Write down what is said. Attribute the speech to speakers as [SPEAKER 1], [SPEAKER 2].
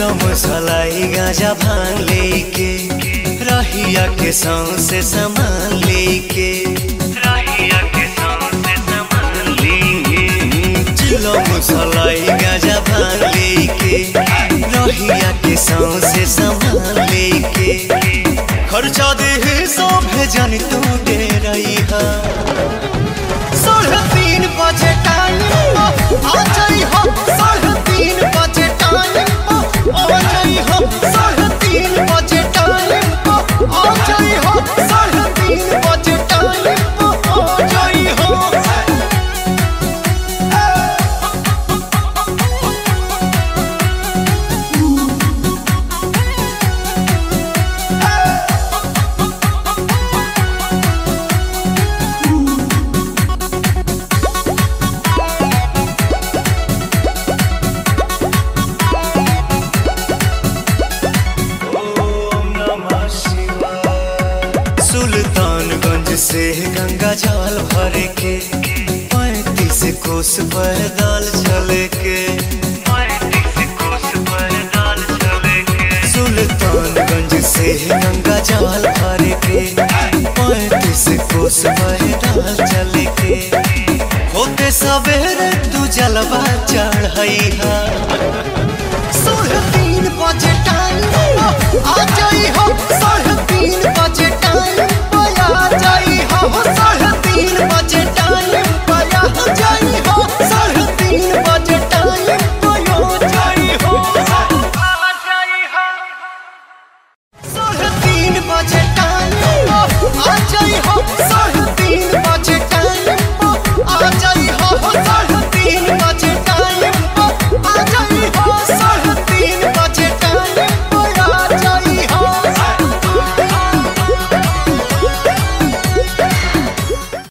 [SPEAKER 1] चिलम सलाई गाजा भांग लेके रहिया के से सामान लेके रहिया के से सामान लेके चिलम सलाई गाजा भांग लेके रहिया के से सामान लेके खर्चा दे सौ भेजन तू दे रही है साढ़े तीन बजे टाइम आ जाई हो साढ़े तीन बजे टाइम आ जाई हो साढ़े तीन बजे टाइम आ जाई हो साढ़े तीन बजे टाइम आ जाई हो सुल्तानगंज से गंगा जल भर के पैंतीस कोस पैदल चल के सुल्तानगंज से गंगा जल भर के पैंतीस कोस पैदल चल के होते सवेरे तू जलवा चढ़ई है साढ़े तीन बजे टाइम आ जाई हो साढ़े तीन बजे टाइम आ जाई हो साढ़े तीन बजे